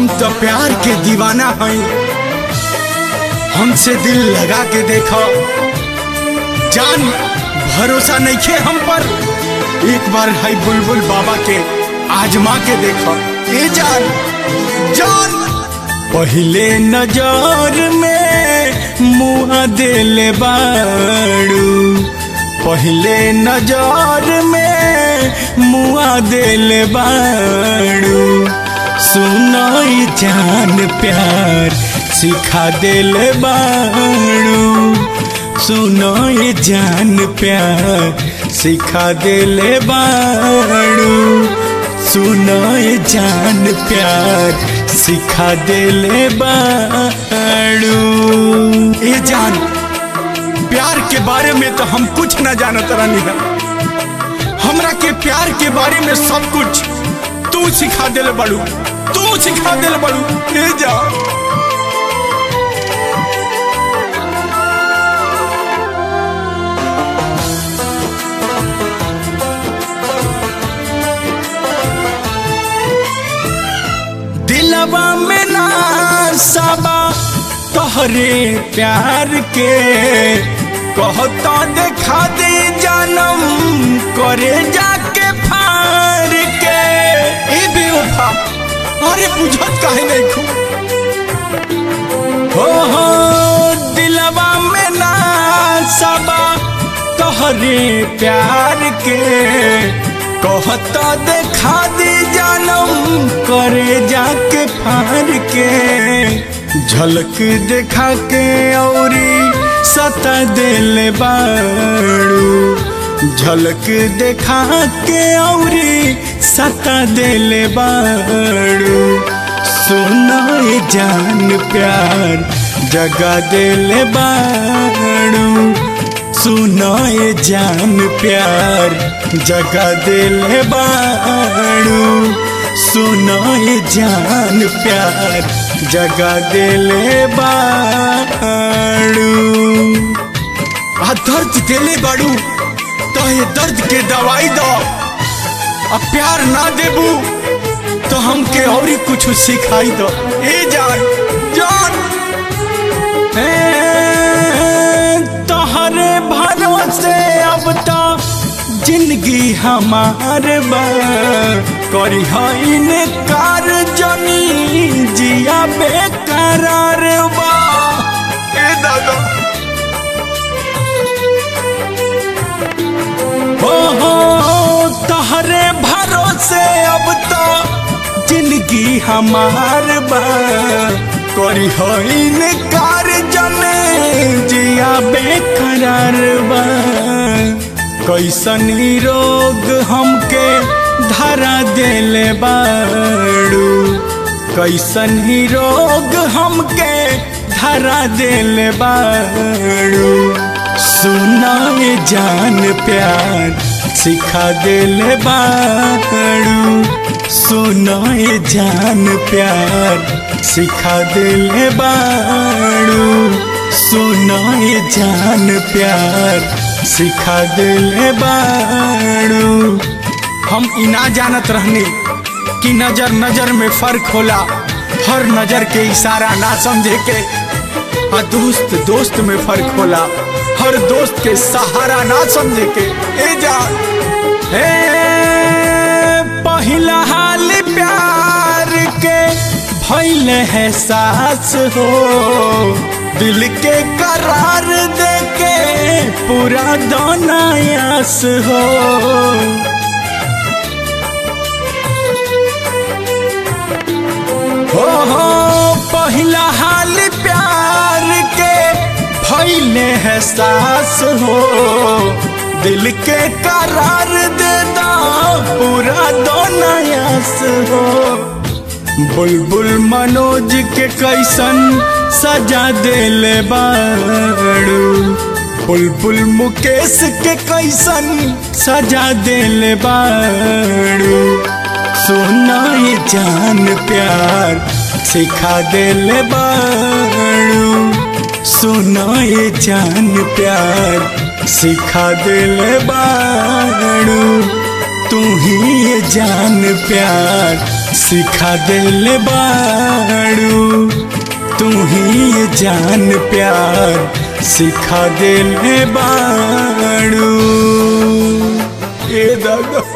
हम तो प्यार के दीवाना हई हमसे दिल लगा के देखो जान भरोसा नहीं खे हम पर एक बार है बुलबुल बाबा के आजमा के देखो ए जान जान पहले नजर में मुआ दिल बाड़ू पहले नजर में मुआ दिल बाड़ू सुनाई जान प्यार सिखा दिल बाड़ू सुनाई जान प्यार सिखा दिल बाड़ू सुनाई जान प्यार सिखा दिल बाड़ू ए जान प्यार के बारे में तो हम कुछ न जानत रहनी है हमरा के प्यार के बारे में सब कुछ तू सिखा दिल बड़ू तू सिखा दिल बड़ू ले जा दिलवा में ना सबा तोहरे प्यार के कहता देखा दे जानम करे जाके फार के ए बेवफा अरे बुझत काहे नहीं खू हो हो दिलवा में ना सबा तोहरे प्यार के कहता देखा दे जानम करे जाके फार के झलक देखा के औरी सता दिल बाड़ू झलक देखा के औरी सता दिल बाड़ू सुनाए जान प्यार जगा दिल बाड़ू सुनाए जान प्यार जगा दिल बाड़ू सुनाए जान प्यार जगा दिल बाड़ू आ दर्द दिले बाड़ू तो ये दर्द के दवाई दो अब प्यार ना देबू तो हमके और ही कुछ सिखाई दो ए जान जान तोहरे भरोसे अब तो जिंदगी हमार बा करी है कार जनी जिया बेकरार बा ए दादा हो हो तोहरे भरोसे अब तो जिंदगी हमार बा करी है कार जने जिया बेकरार बा कैसन रोग हमके धरा दिल बाड़ू कैसन ही रोग हमके धरा दिल बाड़ू सुनाए जान प्यार सिखा दिल बाड़ू सुनाए जान प्यार सिखा दिल बाड़ू सुनाए जान प्यार सिखा दिल बाड़ू हम इना जानत रहनी कि नजर नजर में फर्क होला हर नजर के इशारा ना समझे के आ दोस्त दोस्त में फर्क होला हर दोस्त के सहारा ना समझे के ए जा ए पहिला हाल प्यार के भइल है सास हो दिल के करार दे के पूरा दोनायास हो हो हो पहिला हाल प्यार के भइले है सास हो दिल के करार दे दो पूरा दोनायास हो बुलबुल मनोज के कैसन सजा दिल बाड़ू बुलबुल मुकेश के कैसन सजा दिल बाड़ू सुनाई जान प्यार सिखा दिल बाड़ू सुनाई जान प्यार सिखा दिल बाड़ू तू ही ये जान प्यार सिखा दिल बाड़ू बाड़ू तू ही ये जान प्यार सिखा दिल बाड़ू ए दादा